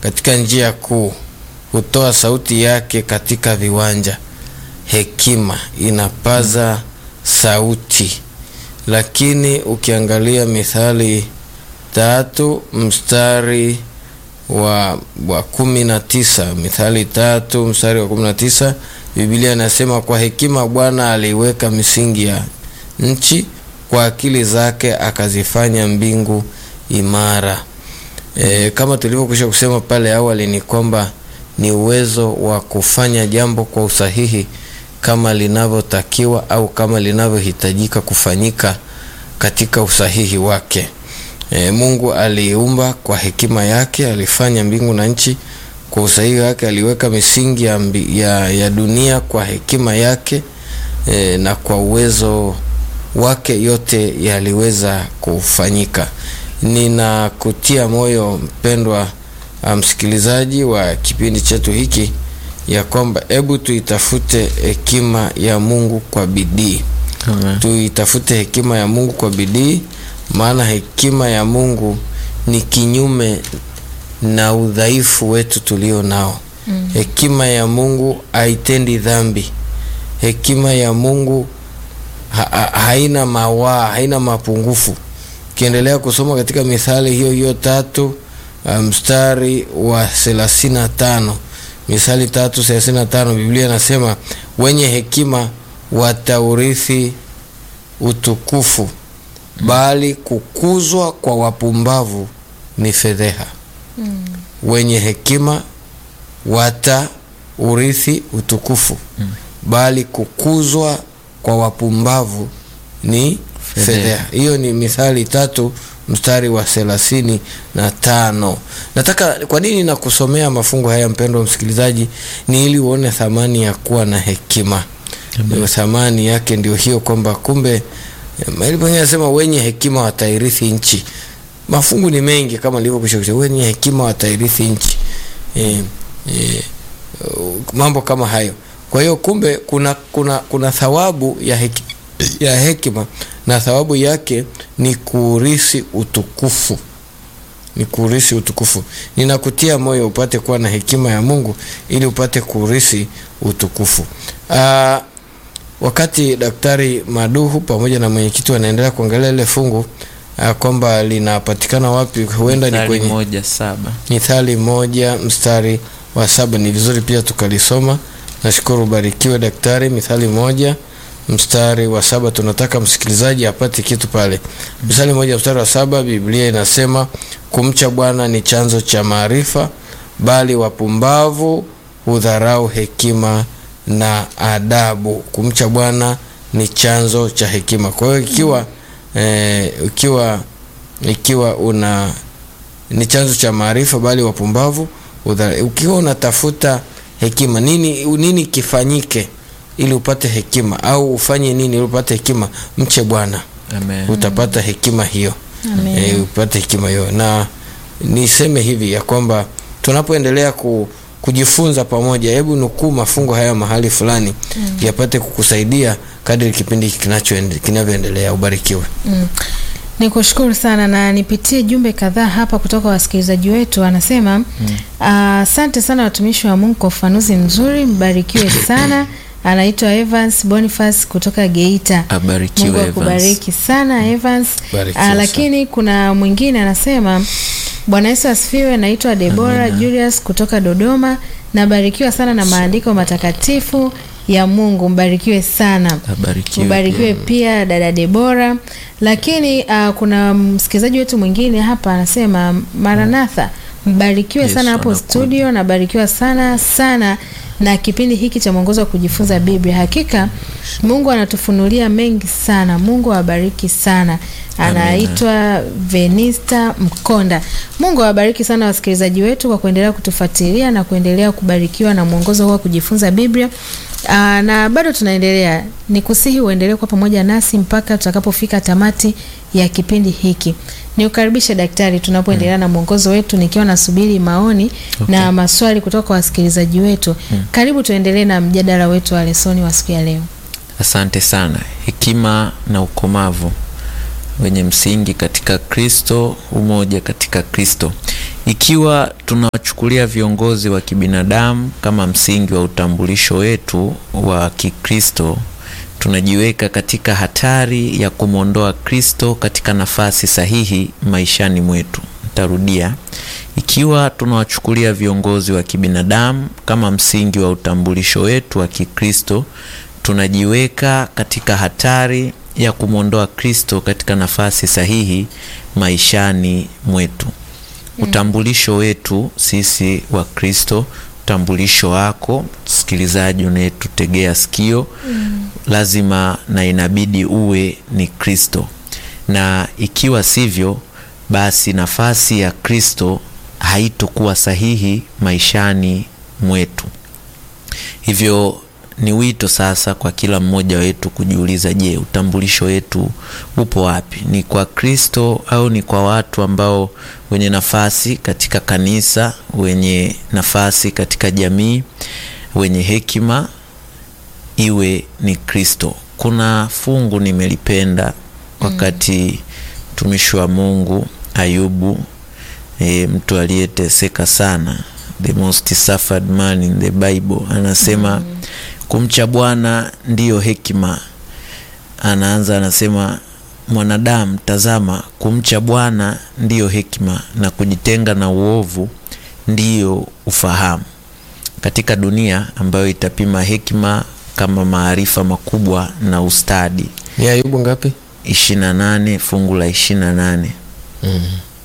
katika njia kuu, hutoa sauti yake katika viwanja. Hekima inapaza sauti. Lakini ukiangalia Mithali tatu mstari wa, wa kumi na tisa Mithali tatu mstari wa kumi na tisa Biblia inasema kwa hekima Bwana aliweka misingi ya nchi, kwa akili zake akazifanya mbingu imara. E, kama tulivyokwisha kusema pale awali ni kwamba ni uwezo wa kufanya jambo kwa usahihi kama linavyotakiwa au kama linavyohitajika kufanyika katika usahihi wake. E, Mungu aliumba kwa hekima yake, alifanya mbingu na nchi kwa usahihi wake, aliweka misingi ya, mbi, ya, ya dunia kwa hekima yake e, na kwa uwezo wake yote yaliweza kufanyika. Ninakutia moyo mpendwa msikilizaji wa kipindi chetu hiki ya kwamba hebu tuitafute hekima ya Mungu kwa bidii. Amen. Tuitafute hekima ya Mungu kwa bidii, maana hekima ya Mungu ni kinyume na udhaifu wetu tulio nao. Mm. Hekima ya Mungu haitendi dhambi. Hekima ya Mungu ha ha haina mawaa, haina mapungufu. Ukiendelea kusoma katika Mithali hiyo hiyo tatu mstari um, wa thelathini na tano Mithali tatu thelathini na tano Biblia inasema wenye hekima wataurithi utukufu, bali kukuzwa kwa wapumbavu ni fedheha. Mm. Wenye hekima wataurithi utukufu, bali kukuzwa kwa wapumbavu ni Fedheha. fedheha. Hiyo ni Mithali tatu mstari wa thelathini na tano. Nataka kwa nini nakusomea mafungu haya mpendwa msikilizaji, ni ili uone thamani ya kuwa na hekima. Ndio thamani yake ndio hiyo, kwamba kumbe eh, mahali pengine anasema wenye hekima watairithi nchi. Mafungu ni mengi kama nilivyokwisha kusema, wenye hekima watairithi nchi eh, eh, uh, mambo kama hayo. Kwa hiyo kumbe kuna, kuna, kuna thawabu ya, heki, ya hekima na thawabu yake ni kuurithi utukufu ni kuurithi utukufu. Ninakutia moyo upate kuwa na hekima ya Mungu ili upate kuurithi utukufu. Aa, wakati Daktari Maduhu pamoja na mwenyekiti wanaendelea kuangalia ile fungu aa, kwamba linapatikana wapi, huenda ni Mithali kwenye moja saba. Mithali moja mstari wa saba. Ni vizuri pia tukalisoma. Nashukuru, ubarikiwe daktari. Mithali moja mstari wa saba, tunataka msikilizaji apate kitu pale. Mithali moja mstari wa saba, Biblia inasema kumcha Bwana ni chanzo cha maarifa, bali wapumbavu hudharau hekima na adabu. Kumcha Bwana ni chanzo cha hekima. Kwa hiyo ikiwa eh, ikiwa ikiwa una ni chanzo cha maarifa, bali wapumbavu hudharau. Ukiwa unatafuta hekima, nini nini kifanyike ili upate hekima, au ufanye nini ili upate hekima? Mche Bwana, Amen. utapata hekima hiyo. Amen. E, upate hekima hiyo, na niseme hivi ya kwamba tunapoendelea ku, kujifunza pamoja, hebu nukuu mafungo haya mahali fulani yapate kukusaidia kadri kipindi hiki kinachoende- kinavyoendelea. Ubarikiwe. Mm. Ni kushukuru sana na nipitie jumbe kadhaa hapa kutoka wasikilizaji wetu. Anasema asante sana watumishi wa Mungu kwa ufanuzi mzuri, mbarikiwe sana. Anaitwa Evans Boniface kutoka Geita. Abarikiwe Mungu Evans. akubariki sana Evans. Barikiwa Ah, sana. lakini kuna mwingine anasema Bwana Yesu asifiwe. Naitwa Debora Julius kutoka Dodoma. Nabarikiwa sana na maandiko matakatifu ya Mungu. Mbarikiwe sana. Abarikiwe Ubarikiwe pia. pia dada Debora. Lakini uh, kuna msikilizaji wetu mwingine hapa anasema Maranatha, mbarikiwe Yesu sana hapo anakuja. studio, nabarikiwa sana sana na kipindi hiki cha mwongozo wa kujifunza Biblia. Hakika Mungu anatufunulia mengi sana. Mungu awabariki sana. Anaitwa Venista Mkonda. Mungu awabariki sana wasikilizaji wetu kwa kuendelea kutufuatilia na kuendelea kubarikiwa na mwongozo huu wa kujifunza Biblia. Aa, na bado tunaendelea, ni kusihi uendelee kwa pamoja nasi mpaka tutakapofika tamati ya kipindi hiki. Niukaribishe daktari, tunapoendelea na mwongozo wetu, nikiwa nasubiri maoni Okay. na maswali kutoka kwa wasikilizaji wetu. Karibu tuendelee na mjadala wetu wa lesoni wa siku ya leo. Asante sana. Hekima na ukomavu wenye msingi katika Kristo, umoja katika Kristo. Ikiwa tunawachukulia viongozi wa kibinadamu kama msingi wa utambulisho wetu wa Kikristo, tunajiweka katika hatari ya kumwondoa Kristo katika nafasi sahihi maishani mwetu. Nitarudia. Ikiwa tunawachukulia viongozi wa kibinadamu kama msingi wa utambulisho wetu wa Kikristo, tunajiweka katika hatari ya kumwondoa Kristo katika nafasi sahihi maishani mwetu. Utambulisho wetu sisi wa Kristo, utambulisho wako msikilizaji unayetutegea sikio, lazima na inabidi uwe ni Kristo, na ikiwa sivyo, basi nafasi ya Kristo haitokuwa sahihi maishani mwetu. Hivyo ni wito sasa kwa kila mmoja wetu kujiuliza, je, utambulisho wetu upo wapi? Ni kwa Kristo au ni kwa watu ambao wenye nafasi katika kanisa, wenye nafasi katika jamii, wenye hekima? Iwe ni Kristo. Kuna fungu nimelipenda wakati mtumishi wa Mungu Ayubu, e, mtu aliyeteseka sana, the most suffered man in the Bible, anasema kumcha Bwana ndiyo hekima. Anaanza anasema, mwanadamu, tazama, kumcha Bwana ndiyo hekima na kujitenga na uovu ndiyo ufahamu. Katika dunia ambayo itapima hekima kama maarifa makubwa na ustadi. Ni Ayubu ngapi? 28 fungu la 28. Mm.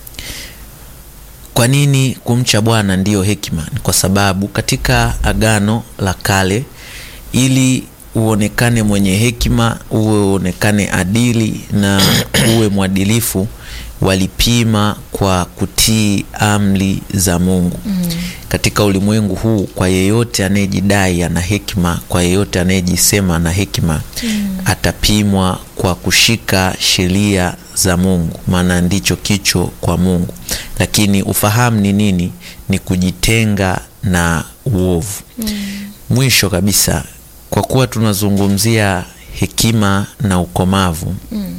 Kwa nini kumcha Bwana ndiyo hekima? Ni kwa sababu katika Agano la Kale, ili uonekane mwenye hekima, uwe uonekane adili na uwe mwadilifu, walipima kwa kutii amri za Mungu. Katika ulimwengu huu, kwa yeyote anayejidai ana hekima, kwa yeyote anayejisema ana hekima, atapimwa kwa kushika sheria za Mungu, maana ndicho kicho kwa Mungu. Lakini ufahamu ni nini? Ni kujitenga na uovu. Mwisho kabisa, kwa kuwa tunazungumzia hekima na ukomavu,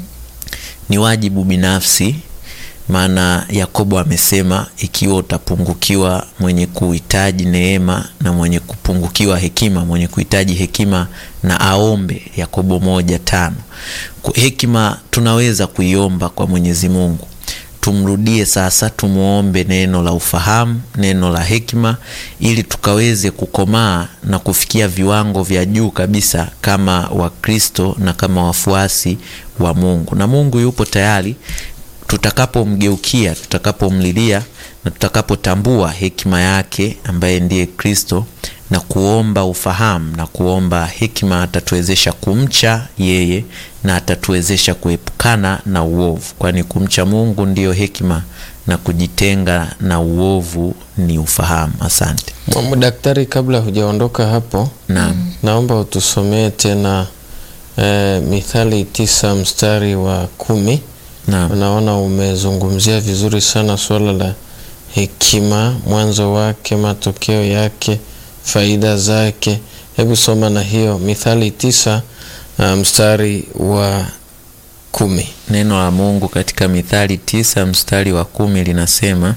ni wajibu binafsi maana Yakobo amesema ikiwa utapungukiwa mwenye kuhitaji neema na mwenye kupungukiwa hekima, mwenye kuhitaji hekima na aombe. Yakobo moja tano. Hekima tunaweza kuiomba kwa Mwenyezi Mungu. Tumrudie sasa, tumwombe neno la ufahamu, neno la hekima, ili tukaweze kukomaa na kufikia viwango vya juu kabisa kama Wakristo na kama wafuasi wa Mungu. Na Mungu yupo tayari tutakapomgeukia, tutakapomlilia na tutakapotambua hekima yake ambaye ndiye Kristo na kuomba ufahamu na kuomba hekima, atatuwezesha kumcha yeye na atatuwezesha kuepukana na uovu, kwani kumcha Mungu ndiyo hekima na kujitenga na uovu ni ufahamu. Asante. Mwamu daktari, kabla hujaondoka hapo, Naam. naomba utusomee tena eh, Mithali tisa mstari wa kumi. Naam. Naona umezungumzia vizuri sana suala la hekima, mwanzo wake, matokeo yake, faida zake. Hebu soma na hiyo Mithali tisa uh, mstari wa kumi. Neno la Mungu katika Mithali tisa mstari wa kumi linasema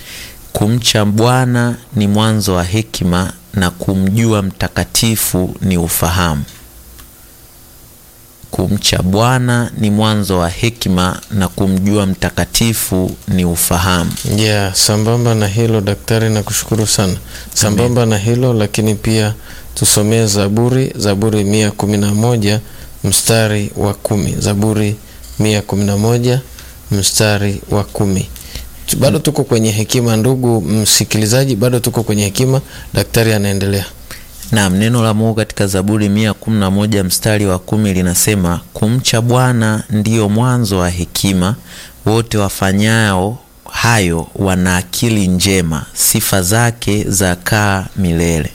kumcha Bwana ni mwanzo wa hekima na kumjua mtakatifu ni ufahamu. Kumcha Bwana ni mwanzo wa hekima na kumjua mtakatifu ni ufahamu. Yeah, sambamba na hilo daktari, nakushukuru sana. Sambamba na hilo lakini pia tusomee Zaburi, Zaburi mia kumi na moja mstari wa kumi. Zaburi mia kumi na moja mstari wa kumi. Tu- Bado tuko kwenye hekima, ndugu msikilizaji, bado tuko kwenye hekima. Daktari anaendelea. Naam, neno la Mungu katika Zaburi mia kumi na moja mstari wa kumi linasema kumcha Bwana ndiyo mwanzo wa hekima, wote wafanyao hayo wana akili njema, sifa zake zakaa milele.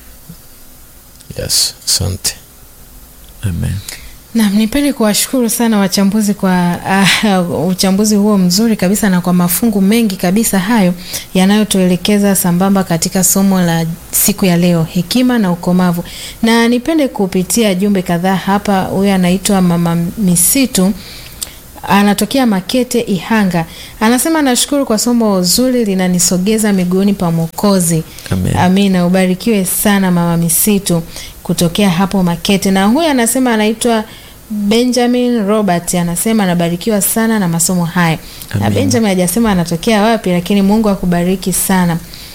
Yes, asante. Amen. Naam, nipende kuwashukuru sana wachambuzi kwa uh, uchambuzi huo mzuri kabisa na kwa mafungu mengi kabisa hayo yanayotuelekeza sambamba katika somo la siku ya leo, hekima na ukomavu. Na nipende kupitia jumbe kadhaa hapa. Huyu anaitwa Mama Misitu anatokea Makete Ihanga, anasema nashukuru kwa somo zuri linanisogeza miguuni pa Mwokozi. Amen. Amina, ubarikiwe sana mama Misitu kutokea hapo Makete. Na huyu anasema anaitwa Benjamin Robert, anasema anabarikiwa sana na masomo haya. Na Amen. Benjamin hajasema anatokea wapi, lakini Mungu akubariki sana.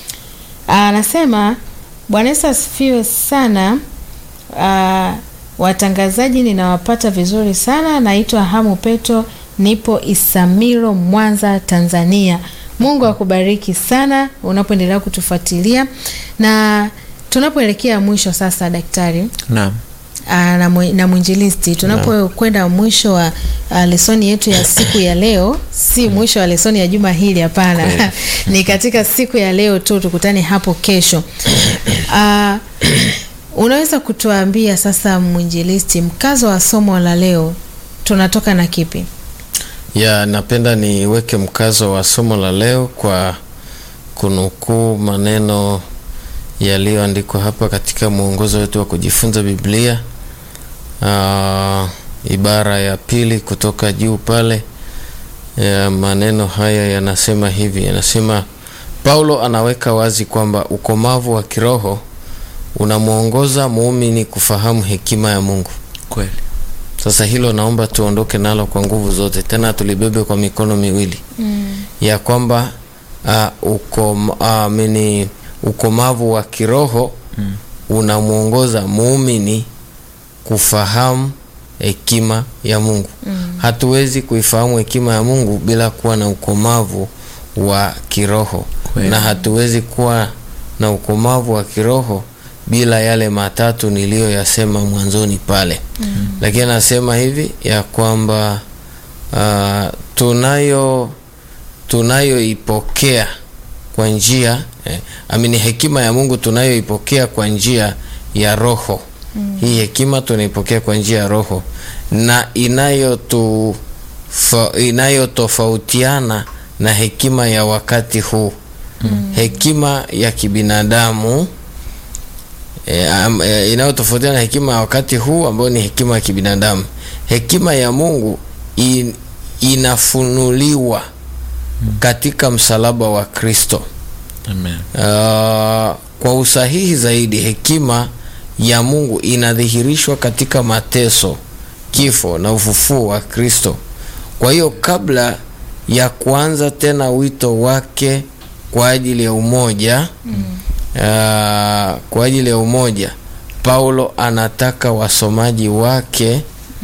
Anasema Bwana Yesu asifiwe sana. Ah, watangazaji ninawapata vizuri sana. Naitwa Hamu Petro, nipo Isamilo, Mwanza, Tanzania. Mungu akubariki sana unapoendelea kutufuatilia, na tunapoelekea mwisho sasa, daktari Naam. ah, na mwi- na mwinjilisti, tunapokwenda mwisho wa ah, lesoni yetu ya siku ya leo, si mwisho wa lesoni ya juma hili, hapana, Kweli. ni katika siku ya leo tu, tukutane hapo kesho. Ah, unaweza kutuambia sasa, mwinjilisti, mkazo wa somo la leo tunatoka na kipi? ya napenda niweke mkazo wa somo la leo kwa kunukuu maneno yaliyoandikwa hapa katika mwongozo wetu wa kujifunza Biblia. Aa, ibara ya pili kutoka juu pale ya maneno haya yanasema hivi, yanasema Paulo anaweka wazi kwamba ukomavu wa kiroho unamwongoza muumini kufahamu hekima ya Mungu. Kweli. Sasa hilo naomba tuondoke nalo kwa nguvu zote, tena tulibebe kwa mikono miwili ya kwamba uh, ukom, uh, mini, ukomavu wa kiroho unamwongoza muumini kufahamu hekima ya Mungu. Hatuwezi kuifahamu hekima ya Mungu bila kuwa na ukomavu wa kiroho Kweli. na hatuwezi kuwa na ukomavu wa kiroho bila yale matatu niliyoyasema mwanzoni pale lakini anasema hivi ya kwamba uh, tunayo tunayoipokea kwa njia eh, amini hekima ya Mungu tunayoipokea kwa njia ya roho hii hekima tunaipokea kwa njia ya roho na inayotu fa, inayotofautiana na hekima ya wakati huu hekima ya kibinadamu e, am- e, inayotofautiana na hekima ya wakati huu ambayo ni hekima ya kibinadamu. Hekima ya Mungu in, inafunuliwa katika msalaba wa Kristo. Amen. Uh, kwa usahihi zaidi, hekima ya Mungu inadhihirishwa katika mateso, kifo na ufufuo wa Kristo. Kwa hiyo kabla ya kuanza tena wito wake kwa ajili ya umoja uh, kwa ajili ya umoja, Paulo anataka wasomaji wake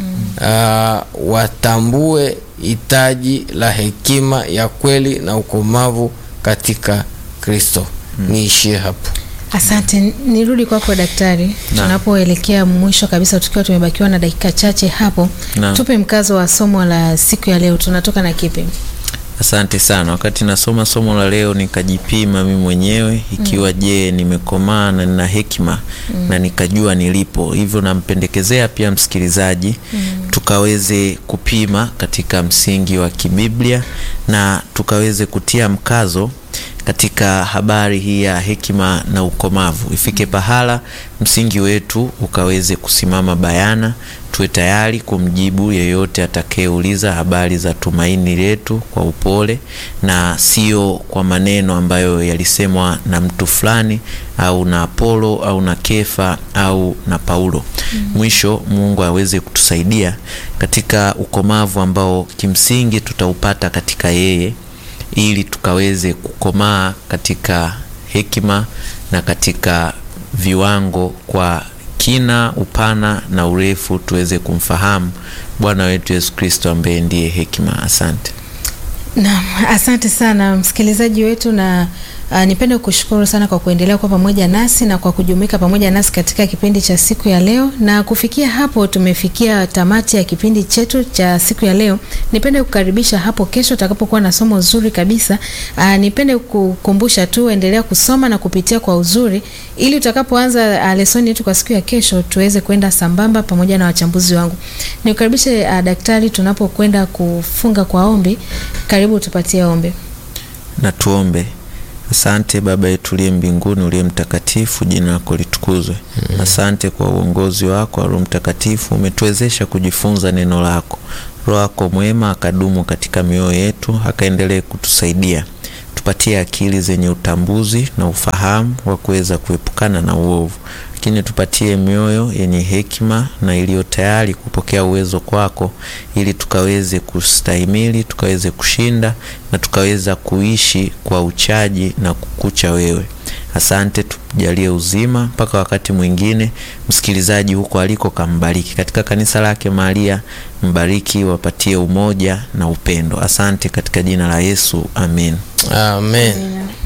uh, watambue hitaji la hekima ya kweli na ukomavu katika Kristo. Niishie hapo. Asante, nirudi kwako daktari. Naam. Tunapoelekea mwisho kabisa, tukiwa tumebakiwa na dakika chache hapo, Naam. tupe mkazo wa somo la siku ya leo, tunatoka na kipi? Asante sana. Wakati nasoma somo la leo nikajipima mimi mwenyewe ikiwa je, nimekomaa na nina hekima na nikajua nilipo. Hivyo nampendekezea pia msikilizaji tukaweze kupima katika msingi wa kibiblia na tukaweze kutia mkazo katika habari hii ya hekima na ukomavu. Ifike pahala msingi wetu ukaweze kusimama bayana, tuwe tayari kumjibu yeyote atakayeuliza habari za tumaini letu kwa upole na sio kwa maneno ambayo yalisemwa na mtu fulani au na Apolo au na Kefa au na Paulo. Mwisho Mungu aweze kutusaidia katika ukomavu ambao kimsingi tutaupata katika yeye ili tukaweze kukomaa katika hekima na katika viwango kwa kina, upana na urefu, tuweze kumfahamu Bwana wetu Yesu Kristo ambaye ndiye hekima. Asante. Naam, asante sana msikilizaji wetu na uh, nipende kushukuru sana kwa kuendelea kuwa pamoja nasi na kwa kujumuika pamoja nasi katika kipindi cha siku ya leo. Na kufikia hapo tumefikia tamati ya kipindi chetu cha siku ya leo. Nipende kukaribisha hapo kesho utakapokuwa na somo zuri kabisa. Uh, nipende kukumbusha tu endelea kusoma na kupitia kwa uzuri ili utakapoanza uh, lesoni yetu kwa siku ya kesho tuweze kwenda sambamba pamoja na wachambuzi wangu. Nikukaribishe uh, daktari tunapokwenda kufunga kwa ombi. Karibu tupatie ombi. Na tuombe. Asante Baba yetu uliye mbinguni, uliye mtakatifu, jina lako litukuzwe. Asante kwa uongozi wako wa Roho Mtakatifu, umetuwezesha kujifunza neno lako. Roho yako mwema akadumu katika mioyo yetu, akaendelee kutusaidia. Tupatie akili zenye utambuzi na ufahamu wa kuweza kuepukana na uovu, lakini tupatie mioyo yenye hekima na iliyo tayari kupokea uwezo kwako, ili tukaweze kustahimili, tukaweze kushinda na tukaweza kuishi kwa uchaji na kukucha wewe. Asante, tujalie uzima mpaka wakati mwingine. Msikilizaji huko aliko, kambariki katika kanisa lake Maria, mbariki, wapatie umoja na upendo. Asante katika jina la Yesu, amen. Amen. Amina.